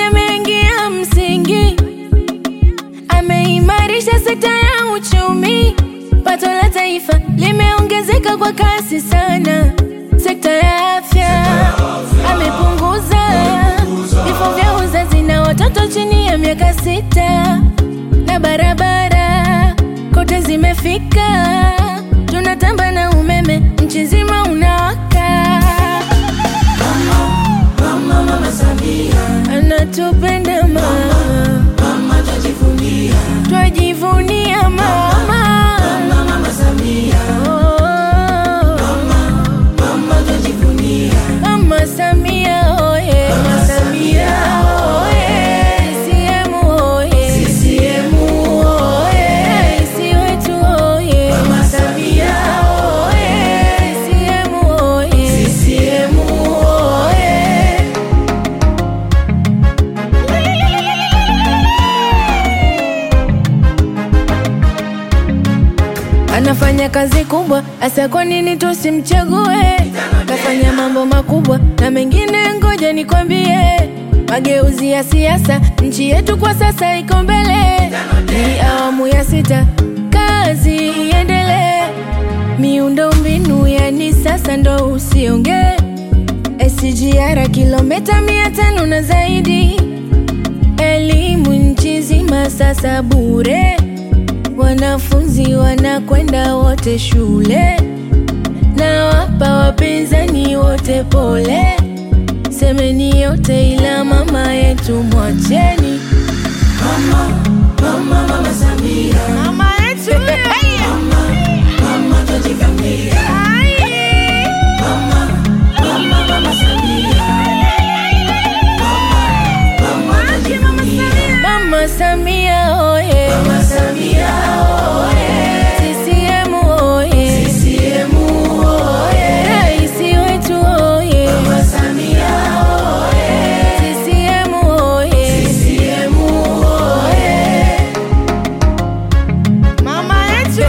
mengi ya msingi, ameimarisha sekta ya uchumi, pato la taifa limeongezeka kwa kasi sana. Sekta ya afya amepunguza vifo vya uzazi na watoto chini ya miaka sita, na barabara kote zimefika, tunatamba na umeme nchi nzima unawaka. anatupenda mama, twajivunia mama, Oh. Mama Samia oye, Mama Samia oye, CCM oye, CCM oye, Rais wetu oye, Mama Samia oye, CCM oye, CCM oye. Anafanya kazi kubwa, hasa kwa nini tusimchague? Kafanya mambo makubwa na mengine, ngoja nikwambie. Mageuzi ya siasa, nchi yetu kwa sasa iko mbele. Ni awamu ya sita, kazi iendelee. Miundo mbinu yani sasa ndo usiongee. SGR kilomita mia tano na zaidi, elimu nchi nzima sasa bure wanafunzi wanakwenda wote shule, na wapa wapinzani wote pole. Semeni yote ila mama yetu mwacheni. Mama yetu Mama Samia oye, Mama Samia oye, CCM oye, CCM oye, Rais wetu oye, Mama Samia oye, CCM oye, CCM oye, Mama yetu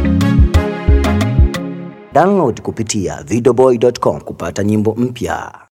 Download kupitia videoboy.com kupata nyimbo mpya.